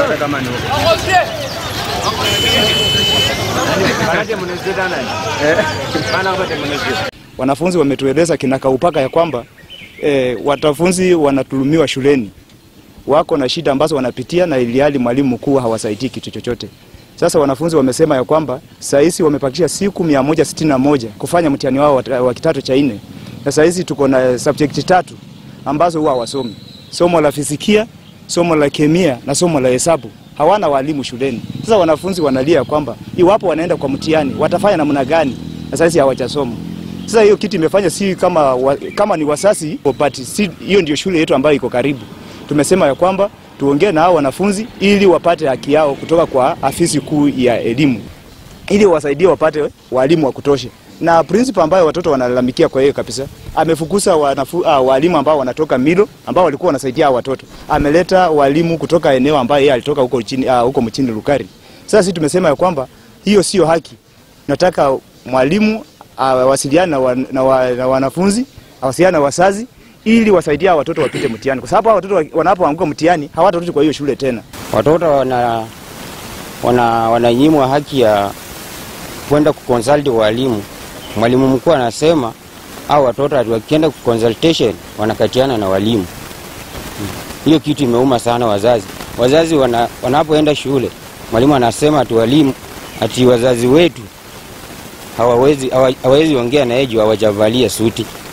hata kama ni huko. Manake mnazida nani? Maana hapa mnazida. Wanafunzi wametueleza kinakaupaka ya kwamba e, wanafunzi wanatulumiwa shuleni, wako na shida ambazo wanapitia na ilihali mwalimu mkuu hawasaidii kitu chochote. Sasa wanafunzi wamesema ya kwamba sahizi wamepakisha siku mia moja sitini na moja kufanya mtihani wao wa- wa kidato cha nne, na sahizi tuko na subject tatu ambazo huwa hawasomi: somo la fizikia, somo la kemia na somo la hesabu. Hawana walimu shuleni. Sasa wanafunzi wanalia kwamba iwapo wanaenda kwa mtihani watafanya namna gani, na sahizi hawajasoma. Sasa hiyo kitu imefanya si kama, wa, kama ni wasasi but si, hiyo ndio shule yetu ambayo iko karibu. Tumesema ya kwamba tuongee na hao wanafunzi ili wapate haki yao kutoka kwa afisi kuu ya elimu ili wasaidie wapate walimu wa kutosha. Na principal ambayo watoto wanalalamikia kwa hiyo kabisa, amefukuza wanafu, uh, walimu ambao wanatoka Milo ambao walikuwa wanasaidia hao watoto. Ameleta walimu kutoka eneo ambayo yeye alitoka huko chini uh, huko mchini Lukari. Sasa sisi tumesema ya kwamba hiyo sio haki. Nataka mwalimu awasiliane na, wa, na, wa, na wanafunzi, awasiliane na wazazi ili wasaidie hao watoto wapite mtihani, kwa sababu hao watoto wanapoanguka mtihani hawatarudi kwa hiyo shule tena. watoto wana, wana, wananyimwa haki ya kwenda kuconsulti walimu. Mwalimu mkuu anasema au watoto ati wakienda kuconsultation wanakatiana na walimu. Hmm. Hiyo kitu imeuma sana wazazi. Wazazi wana, wanapoenda shule, mwalimu anasema ati walimu ati wazazi wetu hawawezi hawa- hawawezi ongea na yeye juu hawajavalia suti.